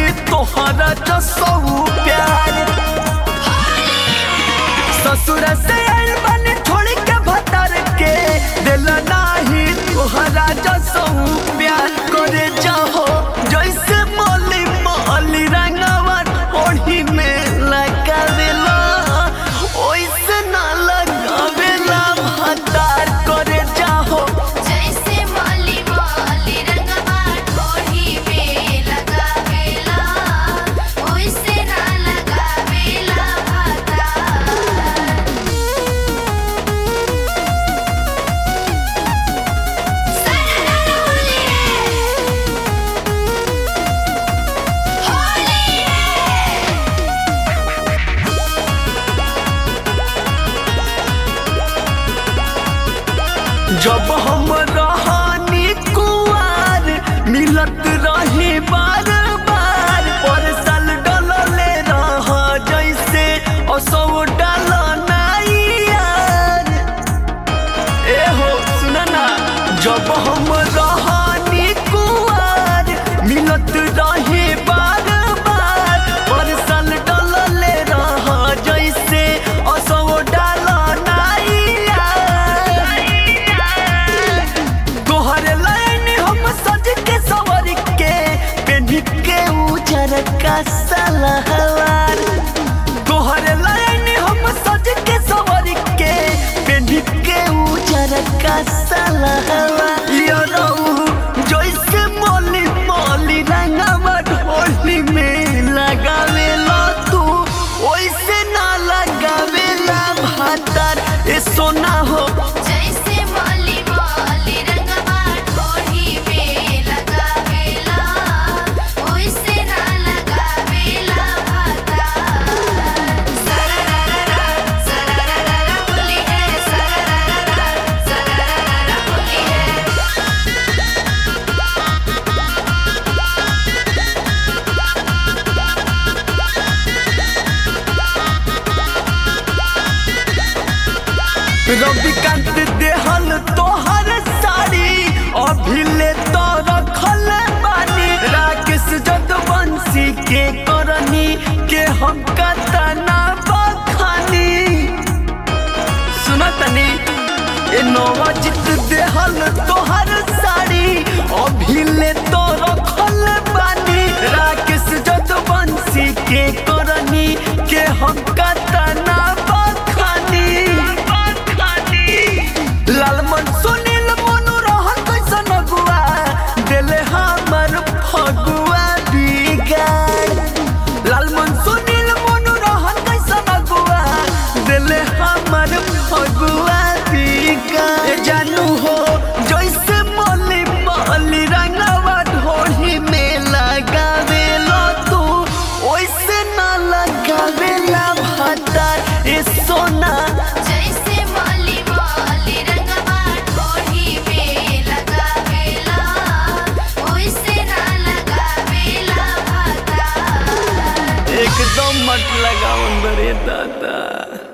नाही तोहरा जसो प्यार ससुर से आइल बानी छोड़ के भतर के दिल नाही तोहरा जसो प्यार करे जाहो जैसे मोली मोली रंगवन ओढ़ी में लगावेला ओइसे ना लगावेला भतार करे जाहो जैसे माली माली रंगवा ढोढ़ी में लगावेला ओइसे ना लगावेला भाता होली होली जब हम रहानी कुआर मिलत रही बार बार पर साल डलले रह जैसे असो डल नाई यार ए हो सुन ना जब हम रहानी कुआर मिलत रही बार बार पर साल डलले रह जैसे असो डल नाई यार तोहरे लाइन हम सज के सवर के पेन्ही के उजर का सलहवार तोहरे लाइन हम सज के सवर के पेन्ही के उजर का सलहवार यो रहू जैसे मोली मोली रंगवा ढोली में लगावेला तू ओइसे ना लगावेला भातार ए सोना हो जैसे माली माली रंगवा ढोढ़ी में लगावेला ओइसे ना लगावेला भाता सररररा सररररा होली है सररररा सररररा होली है रविकांत देहल तोहर साड़ी अभिले तो रखल बानी राकेश जदवंशी के करनी के हम कतना बखानी सुनतनी ए नवजित देहल तोहर साड़ी अभिले तो रखल बानी राकेश जदवंशी के करनी के हम कतना बखानी लालमन सुनील मनु रहन कैसन अगुआ दिले हमर फगुआ बिगाड़ लालमन सुनील मनु रहन कैसन अगुआ दिले हमर फगुआ बिगाड़ ए जानू हो जैसे मोली मोली रंगवा ढोली में लगावेला तू ओइसे ना लगावेला भातार ए सोना जैसे माली माली रंगवा ढोढ़ी में लगावेला ओइसे ना लगावेला भाता एकदम मत लगाओ बरे दादा